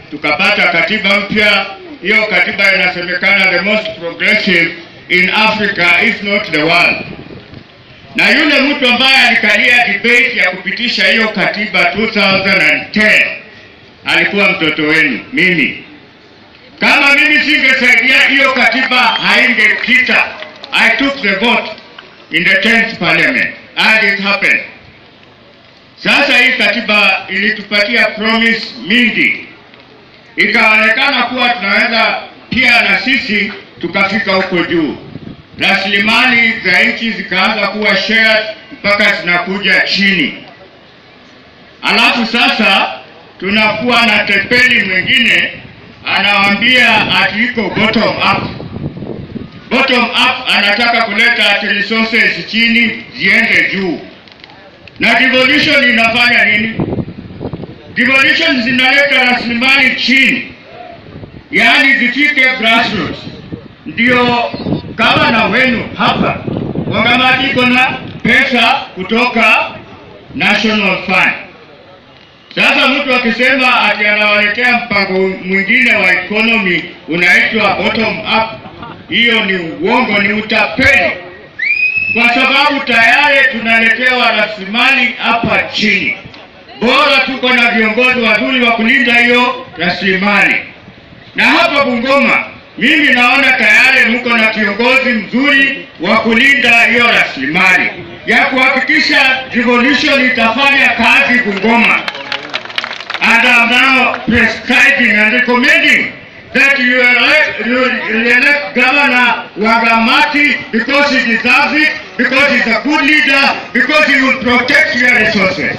tukapata katiba mpya. Hiyo katiba inasemekana the most progressive in Africa if not the world. Na yule mtu ambaye alikalia debate ya kupitisha hiyo katiba 2010 alikuwa mtoto wenu, mimi. Kama mimi singesaidia hiyo katiba haingepita. I took the vote in the 10th parliament and it happened. Sasa hii katiba ilitupatia promise mingi, ikaonekana kuwa tunaweza pia na sisi tukafika huko juu. Rasilimali za nchi zikaanza kuwa shared mpaka zinakuja chini, alafu sasa tunakuwa na tepeli mwingine anawaambia ati iko bottom up. Bottom up anataka kuleta ati resources chini ziende juu. Na devolution inafanya nini? Devolution zinaleta rasilimali chini, yaani zifike grassroots. Ndio gavana wenu hapa Wangamati iko na pesa kutoka National Fund. Sasa mtu akisema ati anawaletea mpango mwingine wa economy unaitwa bottom up, hiyo ni uongo, ni utapeli, kwa sababu tayari tunaletewa rasilimali hapa chini. Bora tuko na viongozi wazuri wa kulinda hiyo rasilimali. Na hapa Bungoma, mimi naona tayari mko na kiongozi mzuri wa kulinda hiyo rasilimali ya kuhakikisha devolution itafanya kazi Bungoma. And I'm now prescribing and recommending that you elect, you elect Governor Wagamati because he deserves it, because he's a good leader, because he will protect your resources.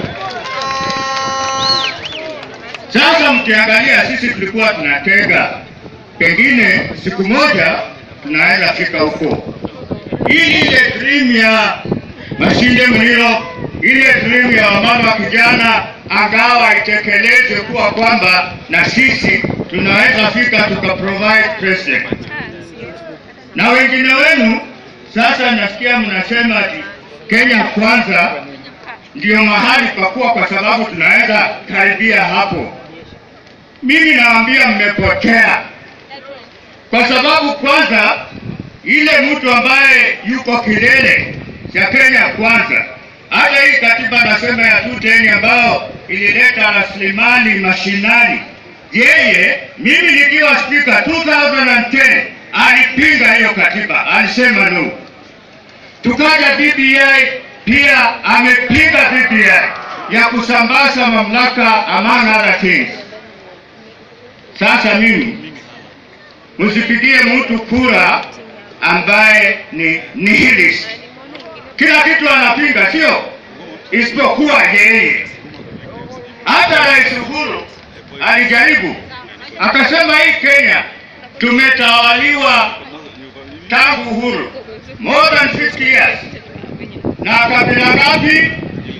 Sasa mkiangalia, sisi tulikuwa tunatega, pengine siku moja tunaweza fika huko. Hii ile dream ya Mashinde Mlilo, ile dream ya wamama kijana angawa itekelezwe kuwa kwamba na sisi tunaweza fika tuka provide president. Na wengine wenu sasa nasikia mnasema ati Kenya kwanza ndio mahali pakuwa, kwa sababu tunaweza karibia hapo. Mimi nawaambia mmepotea, kwa sababu kwanza ile mtu ambaye yuko kilele cha Kenya kwanza hata hii katiba nasema ya 210 ambayo ilileta rasilimali mashinani, yeye mimi nikiwa spika 2010 alipinga hiyo katiba, alisema no. Tukaja BBI pia amepinga BBI ya kusambaza mamlaka among other things. Sasa mimi msipigie mtu kura ambaye ni nihilist kila kitu anapinga, sio isipokuwa yeye. Hata Rais Uhuru alijaribu akasema, hii Kenya tumetawaliwa tangu uhuru more than 50 years, na kabila ngapi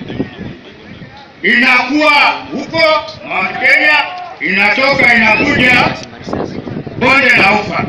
inakuwa huko Mount Kenya, inatoka inakuja bonde la Ufa.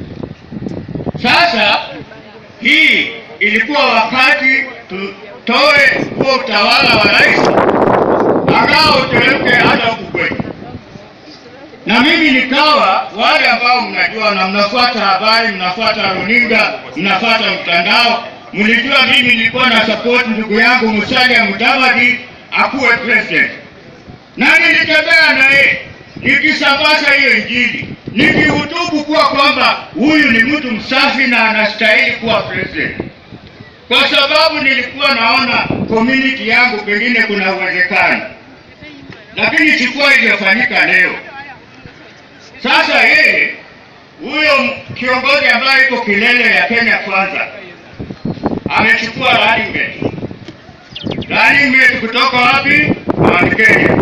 Sasa hii ilikuwa wakati tutoe huo utawala wa rais akawa uteremke hata huku kwetu, na mimi nikawa wale ambao mnajua na mnafuata habari, mnafuata runinga, mnafuata mtandao, mlijua mimi nilikuwa na support ndugu yangu Musalia Mudavadi akuwe president, na nilitembea naye nikisambaza hiyo Injili nikihutubu kuwa kwamba huyu ni mtu msafi na anastahili kuwa president kwa sababu nilikuwa naona community yangu pengine kuna uwezekano, lakini sikuwa iliyofanyika leo. Sasa yeye huyo kiongozi ambaye iko kilele ya Kenya kwanza amechukua running mate. Running mate kutoka wapi? Mount Kenya.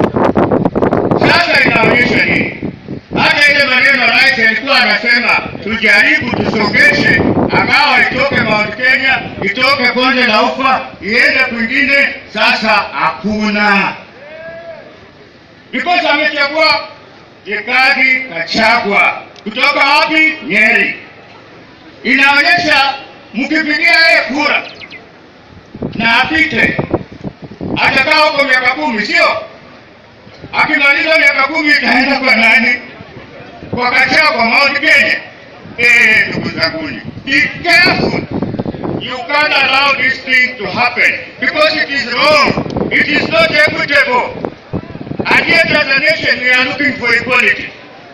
Sasa inaonyesha nini? Hata ile maneno rais alikuwa anasema tujaribu tusongeshe, angawa itoke Mount Kenya, itoke bonde la Ufa, iende kwingine. Sasa hakuna, because amechagua Rigathi Gachagua kutoka wapi? Nyeri. Inaonyesha mkipigia yeye kura na apite, atakaa huko miaka kumi, sio? akimaliza miaka kumi itaenda kwa nani? Kwa Gachagua, Mount Kenya. Eh, ndugu zanguni, be careful. You can't allow this thing to happen because it is wrong. It is not equitable. And yet as a nation we are looking for equality.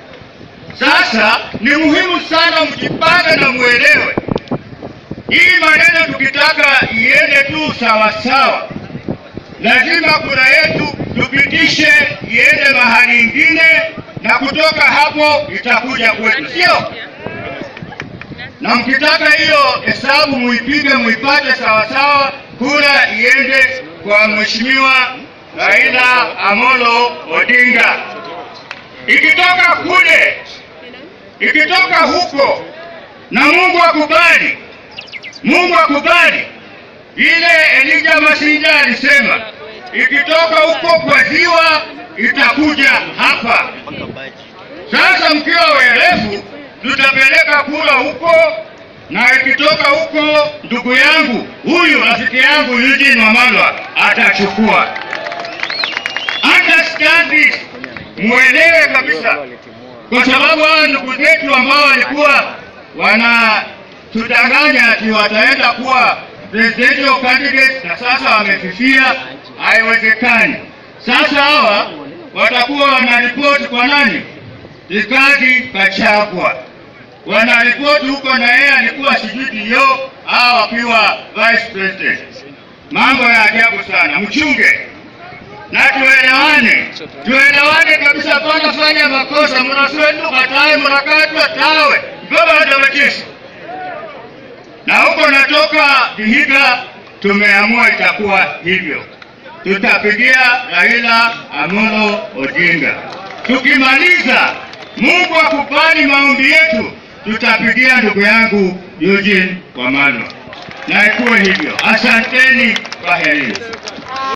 Sasa ni muhimu sana mjipange na muelewe hii maneno, tukitaka iende tu sawa sawa, lazima kura yetu tupitishe iende mahali ingine, na kutoka hapo itakuja kwetu, sio? Na mkitaka hiyo hesabu muipige, muipate sawa sawa, kura iende kwa mheshimiwa Raila Amolo Odinga. Ikitoka kule, ikitoka huko, na Mungu akubali, Mungu akubali vile Elijah Masinga alisema, ikitoka huko kwa ziwa itakuja hapa. Sasa mkiwa werefu, tutapeleka kura huko, na ikitoka huko, ndugu yangu huyu rafiki yangu Eugene Wamalwa atachukua. Understand this, muelewe kabisa, kwa sababu hawa ndugu zetu ambao walikuwa wanatudanganya ati wataenda kuwa presidential candidates na sasa wamefifia, haiwezekani. Sasa hawa watakuwa wanaripoti kwa nani? Rigathi Gachagua wanaripoti huko, na yeye alikuwa sijui dio hawa wakiwa vice president. Mambo ya ajabu sana, mchunge na tuelewane, tuelewane kabisa. Pana fanya makosa, mnaswetu katae, mnakatwa tawe baba ndawetisi na huko natoka Vihiga, tumeamua itakuwa hivyo, tutapigia Raila Amolo Odinga. Tukimaliza, Mungu akubali maombi yetu, tutapigia ndugu yangu Eugene Wamalwa, na ikuwe hivyo. Asanteni, kwaherini.